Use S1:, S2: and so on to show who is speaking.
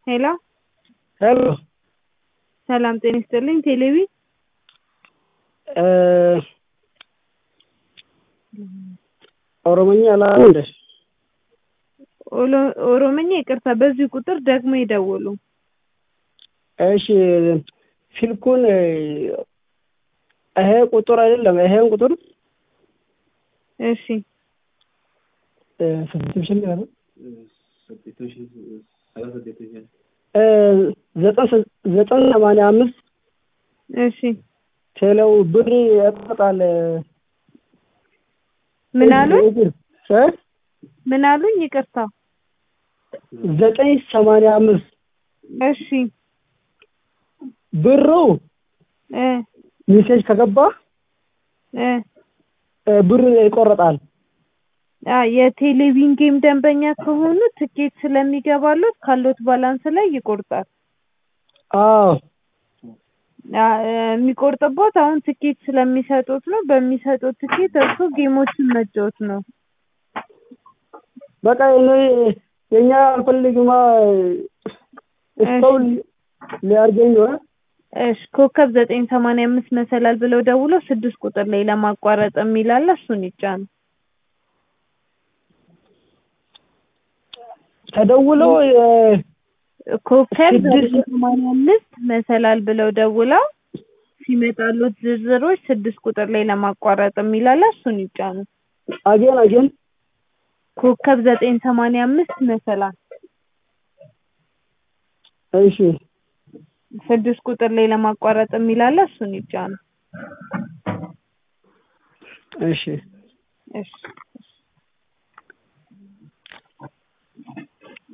S1: ሄሎ
S2: ሄሎ
S1: ሰላም ጤና ይስጥልኝ ቴሌቪ
S2: ኦሮሞኛ አላውቅም እንዴ
S1: ኦሎ- ኦሮምኛ ይቅርታ በዚህ ቁጥር ደግሞ ይደውሉ
S2: እሺ ስልኩን ይሄ ቁጥር አይደለም ይሄን ቁጥር
S1: እሺ
S2: ስድስት ሺህ ነው ዘጠኝ ዘጠኝ ሰማንያ አምስት
S1: እሺ
S2: ቴሌው ብር ያቆጣል
S1: ምን አሉኝ
S2: እ
S1: ምን አሉኝ ይቅርታ
S2: ዘጠኝ ሰማንያ አምስት
S1: እሺ
S2: ብሩ
S1: እ
S2: ሜሴጅ ከገባ
S1: እ
S2: ብር ይቆረጣል።
S1: አ የቴሌቪዥን ጌም ደንበኛ ከሆኑ ትኬት ስለሚገባሎት ካሎት ባላንስ ላይ ይቆርጣል።
S2: አዎ
S1: አ የሚቆርጥቦት አሁን ትኬት ስለሚሰጡት ነው። በሚሰጡት ትኬት እርሱ ጌሞችን መጫወት ነው።
S2: በቃ እኔ የኛ አልፈልግማ እስካሁን ሊያርገኝ ነው።
S1: እሺ ኮከብ ዘጠኝ ሰማንያ አምስት መሰላል ብለው ደውለው ስድስት ቁጥር ላይ ለማቋረጥ የሚል አለ እሱን ይጫኑ።
S2: ተደውሎ
S1: ኮከብ
S2: ስድስት-
S1: ዘጠኝ ሰማንያ አምስት መሰላል ብለው ደውለው ሲመጣሉት ዝርዝሮች ስድስት ቁጥር ላይ ለማቋረጥ የሚል አለ እሱን ይጫኑ።
S2: አጌን አጌን
S1: ኮከብ ዘጠኝ ሰማንያ አምስት መሰላል
S2: እሺ
S1: ስድስት ቁጥር ላይ ለማቋረጥ የሚል አለ እሱን ይጫኑ።
S2: እሺ
S1: እሺ